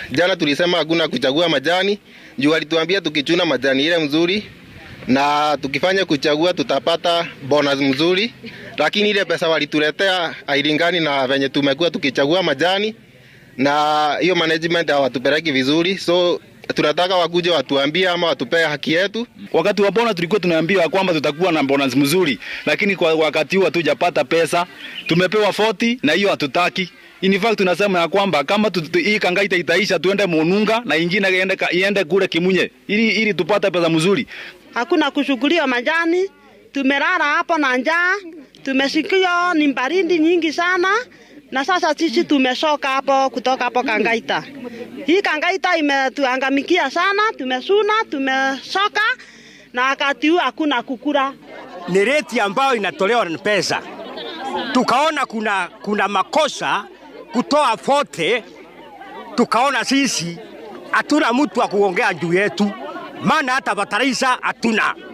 jana tulisema hakuna kuchagua majani juu walituambia tukichuna majani ile mzuri na tukifanya kuchagua tutapata bonus mzuri, lakini ile pesa walituletea hailingani na venye tumekuwa tukichagua majani, na hiyo management hawatupeleki vizuri, so tunataka wakuje watuambie ama watupee haki yetu. Wakati wa bonus tulikuwa tunaambiwa kwamba tutakuwa na bonus mzuri, lakini kwa wakati huu hatujapata pesa. Tumepewa 40 na hiyo hatutaki. In fact tunasema ya kwamba kama tu, tu, hii Kangaita itaisha tuende Mununga na ingine iende, iende kule Kimunye ili, ili tupate pesa mzuri. Hakuna kushughuliwa majani, tumelala hapo na njaa, tumesikia ni baridi nyingi sana na sasa sisi tumeshoka hapo kutoka hapo Kangaita. Hii Kangaita imetuangamikia sana, tumesuna, tumeshoka na wakati huu hakuna kukura. Ni reti ambayo inatolewa na pesa. Tukaona kuna, kuna makosa kutoa fote, tukaona sisi hatuna mtu wa kuongea juu yetu, maana hata bataraisa hatuna.